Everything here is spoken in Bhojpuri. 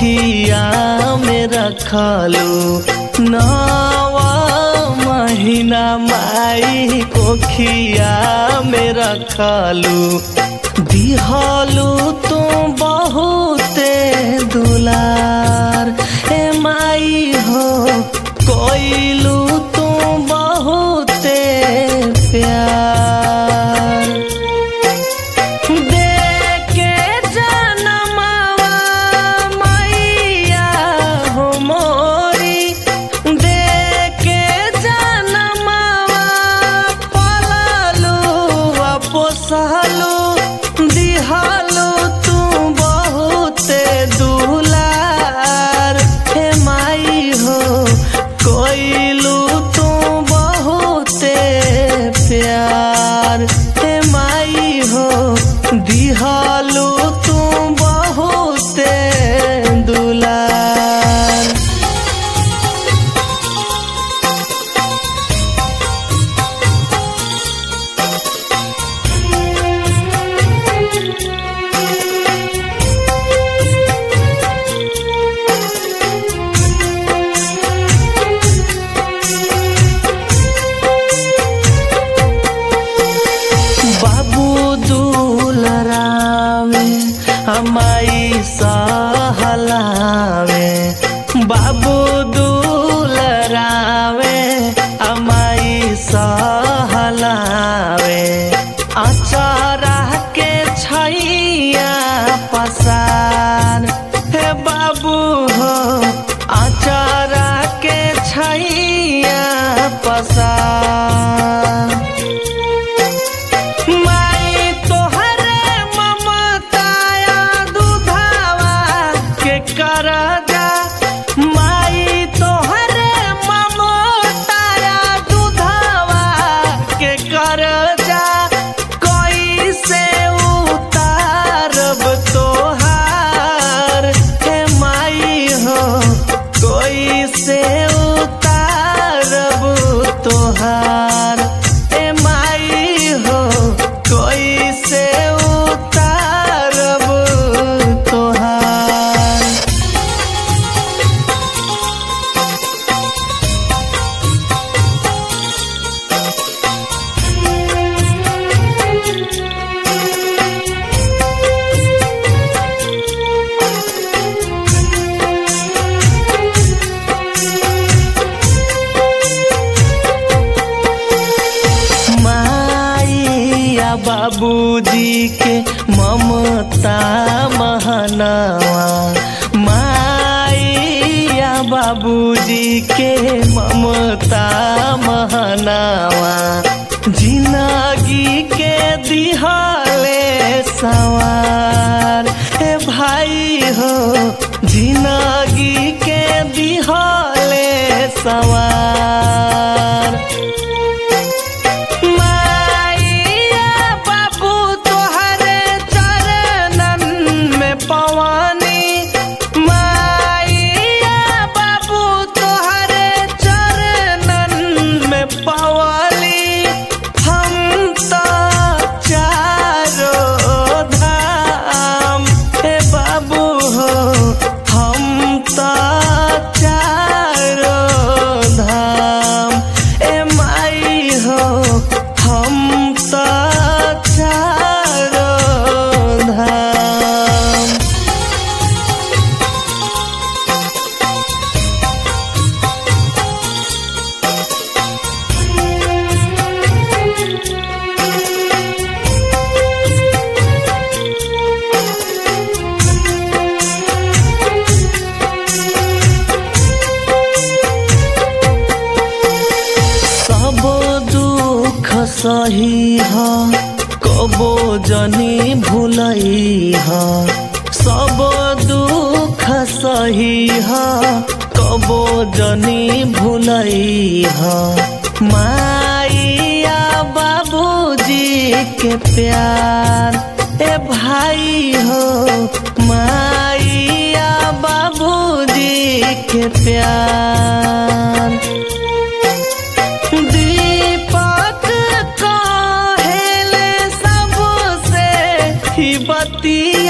कोखिया में रखलू नवा महीना माई कोखिया में रखलू दिहलू तू बहुते दुलार ए माई हो कोइलू तू बहुते प्यार देके जनमवा मैया हो मोरी देके जनमवा पललू आ पोसलू दिहलू तू बहुते दुलार हे माई हो कोइलू तू बहुते प्यार हे माई हो दिहलू तू बहुते दुलार बाबू दुलरावे हमाई सहलावे बाबू दुलरावे हमाई सहलावे अचारा के छैया पसार हे बाबू हो अचारा के छैया पसार माई तोहरे ममताया दुधावा के करजा माई तोहरे ममताया दुधावा के करजा कैसे उतारब तोहार हे माई हो कैसे उतारब तोहार ए माई हो कैसे उतारब तोहार माइया बाबूजी के ममता महनावा माइया बाबूजी के ममता महनावा जिंदगी के दिहले सवार हे भाई हो जिंदगी के दिहले सवार माइया बाबू तोहरे चरणन में पवानी माइया बाबू तोहरे चरणन में पवाली हम तो चारो धाम हे बाबू हो हम तो चारो धाम ए माई हो हम तो चारो धाम सब दुख सही ह कबो जनी भूलई ह सब दुख सही ह कबो जनी भूलई ह माइया बाबूजी के प्यार ए भाई हो माइया बाबूजी के प्यार दीपक कहेले सबसे ही बतिया